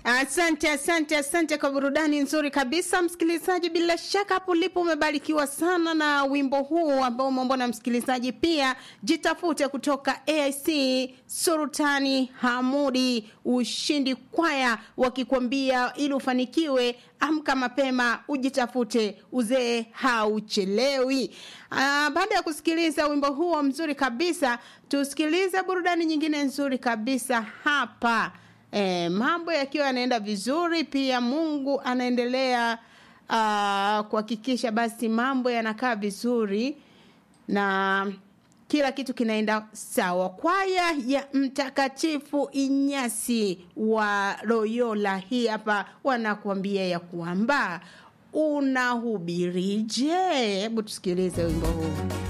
Asante, asante, asante kwa burudani nzuri kabisa, msikilizaji. Bila shaka hapo ulipo umebarikiwa sana na wimbo huu ambao umeomba na msikilizaji. Pia jitafute kutoka AIC Sultani Hamudi Ushindi Kwaya, wakikwambia ili ufanikiwe, amka mapema, ujitafute, uzee hauchelewi. Ah, baada ya kusikiliza wimbo huo mzuri kabisa, tusikilize burudani nyingine nzuri kabisa hapa. E, mambo yakiwa yanaenda vizuri, pia Mungu anaendelea uh, kuhakikisha basi mambo yanakaa vizuri na kila kitu kinaenda sawa. Kwaya ya Mtakatifu Inyasi wa Loyola hii hapa wanakuambia ya kwamba unahubirije. Hebu tusikilize wimbo huu.